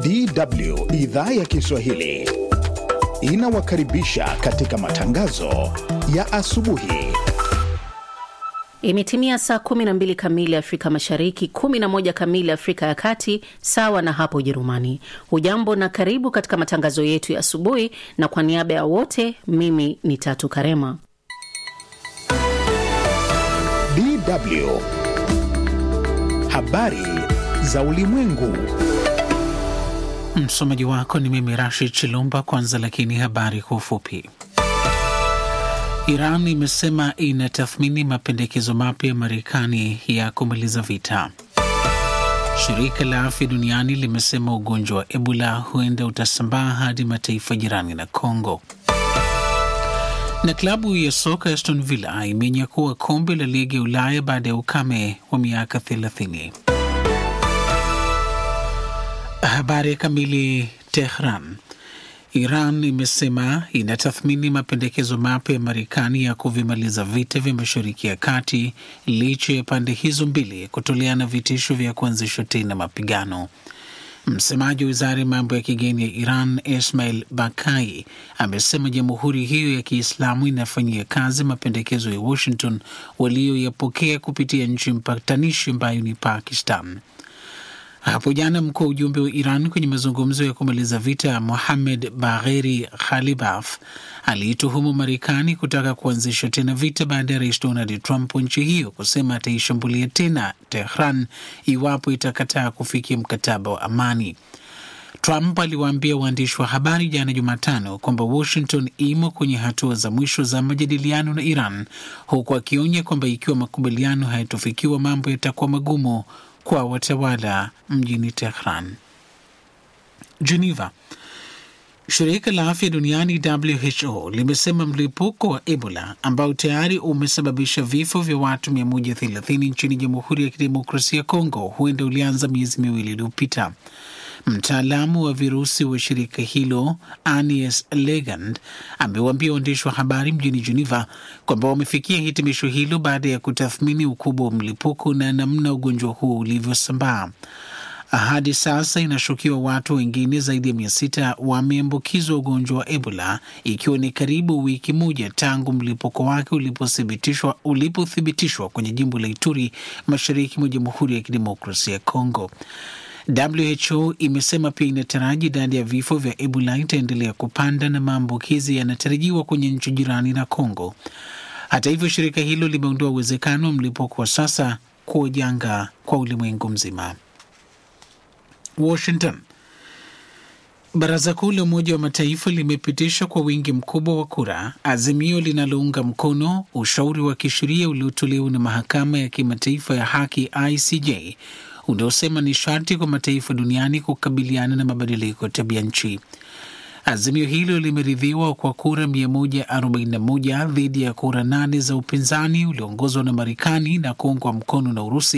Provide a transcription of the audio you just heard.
DW idhaa ya Kiswahili inawakaribisha katika matangazo ya asubuhi. Imetimia saa 12 kamili Afrika Mashariki, 11 kamili Afrika ya Kati, sawa na hapo Ujerumani. Hujambo na karibu katika matangazo yetu ya asubuhi, na kwa niaba ya wote, mimi ni Tatu Karema. DW habari za ulimwengu. Msomaji wako ni mimi Rashid Chilumba. Kwanza lakini habari kwa ufupi. Iran imesema inatathmini mapendekezo mapya ya Marekani ya kumaliza vita. Shirika la Afya Duniani limesema ugonjwa wa Ebola huenda utasambaa hadi mataifa jirani na Kongo. Na klabu ya soka Aston Villa imenyakua kombe la ligi ya Ulaya baada ya ukame wa miaka 30. Habari kamili. Tehran. Iran imesema inatathmini mapendekezo mapya ya Marekani ya kuvimaliza vita vya Mashariki ya Kati licha ya pande hizo mbili kutoleana vitisho vya kuanzishwa tena mapigano. Msemaji wa wizara ya mambo ya kigeni ya Iran Ismail Bakai amesema jamhuri hiyo ya Kiislamu inafanyia kazi mapendekezo ya Washington walioyapokea kupitia nchi mpatanishi ambayo ni Pakistan. Hapo jana mkuu wa ujumbe wa Iran kwenye mazungumzo ya kumaliza vita Mohamed Bagheri Khalibaf aliituhumu Marekani kutaka kuanzisha tena vita baada ya rais Donald Trump wa nchi hiyo kusema ataishambulia tena Tehran iwapo itakataa kufikia mkataba wa amani. Trump aliwaambia waandishi wa habari jana Jumatano kwamba Washington imo kwenye hatua za mwisho za majadiliano na Iran, huku akionya kwamba ikiwa makubaliano hayatofikiwa mambo yatakuwa magumu kwa watawala mjini Tehran. Geneva. Shirika la afya duniani WHO limesema mlipuko wa Ebola ambao tayari umesababisha vifo vya watu 130 nchini Jamhuri ya Kidemokrasia ya Kongo huenda ulianza miezi miwili iliyopita. Mtaalamu wa virusi wa shirika hilo Anies Legand amewaambia waandishi wa habari mjini Geneva kwamba wamefikia hitimisho hilo baada ya kutathmini ukubwa wa mlipuko na namna ugonjwa huo ulivyosambaa. Hadi sasa inashukiwa watu wengine zaidi ya mia sita wameambukizwa ugonjwa wa Ebola, ikiwa ni karibu wiki moja tangu mlipuko wake ulipothibitishwa ulipothibitishwa kwenye jimbo la Ituri, mashariki mwa Jamhuri ya Kidemokrasia ya Kongo. WHO imesema pia inataraji idadi ya vifo vya Ebola itaendelea kupanda na maambukizi yanatarajiwa kwenye nchi jirani na Kongo. Hata hivyo, shirika hilo limeondoa uwezekano wa mlipuko wa sasa kuwa janga kwa ulimwengu mzima. Washington. Baraza Kuu la Umoja wa Mataifa limepitisha kwa wingi mkubwa wa kura azimio linalounga mkono ushauri wa kisheria uliotolewa na Mahakama ya Kimataifa ya Haki ICJ unaosema ni sharti kwa mataifa duniani kukabiliana na mabadiliko ya tabia nchi. Azimio hilo limeridhiwa kwa kura 141 dhidi ya kura nane za upinzani ulioongozwa na Marekani na kuungwa mkono na Urusi